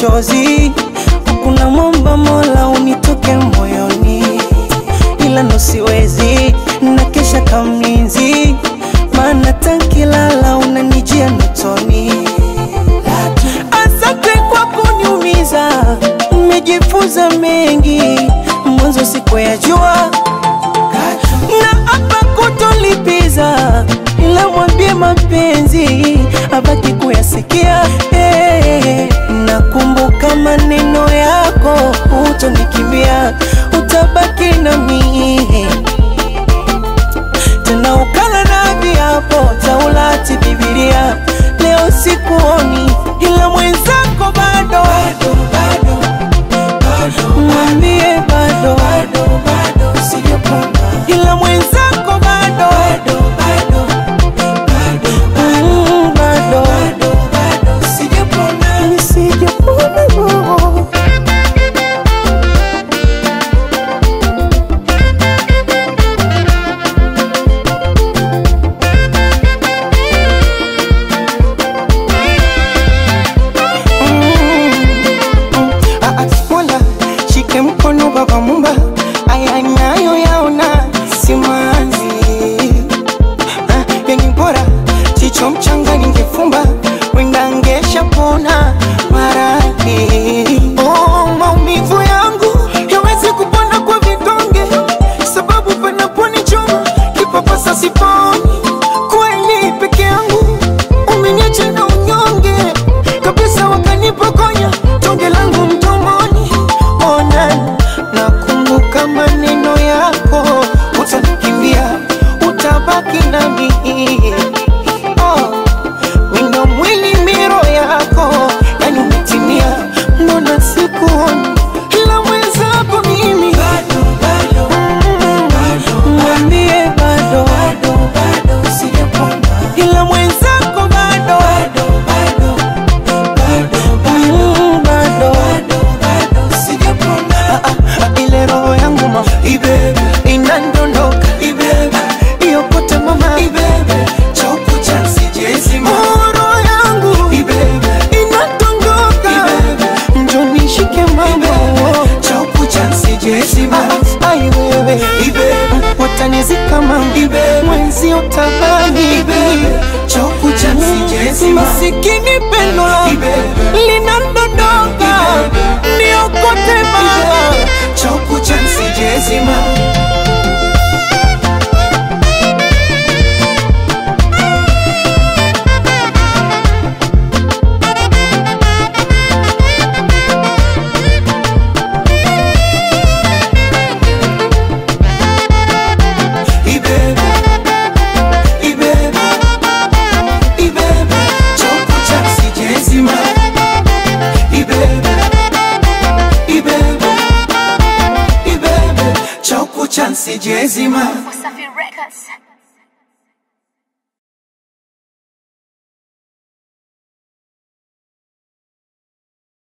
machozi, kuna mwomba Mola unitoke moyoni, ila ndo siwezi na kesha kamlinzi, maana tankilala unanijia notoni. Asante kwa kuniumiza, nimejifunza mengi, mwanzo sikuyajua na hapa kutolipiza, ila mwambie mapenzi abaki kuyasikia. Hey, nakumbuka maneno yako, utonikimbia, utabaki nami tena ukala na viapo Taurati, Biblia. Leo sikuoni, ila mwenzako bado, mwambie bado, ila mwenzako bado, Mm, bado, nisijapona roho. Ah, ah, Mola shike mkono baba mumba, aya nayo yaona simanzi. Ah, yani bora jicho mchanga ningefumba, wenda ngesha pona maradhi. Oh, maumivu yangu yawezi kupona kwa vidonge, sababu panaponichoma kipapasa siponi. Kweli peke yangu umeniacha na unyonge kabisa, wakanipokonya tonge langu mdomoni. Ona, nakumbuka maneno yako, utanikimbia, utabaki nami. Oh, wino mwili miro yako, yani umetimia, mbona sikuoni ila mwenzako mimi Mm, mwambie bado, ila mwenzako bado, Mm, bado. Ah, ah, ah, ile roho yangu mama inandondoka iyokote mama Oh, roho yangu inadondoka njoni shike mama Ah, ai wewe watanizika mama mwenzi utabani masikini pendo linadondoka niokote mama Sijezima Wasafi Records.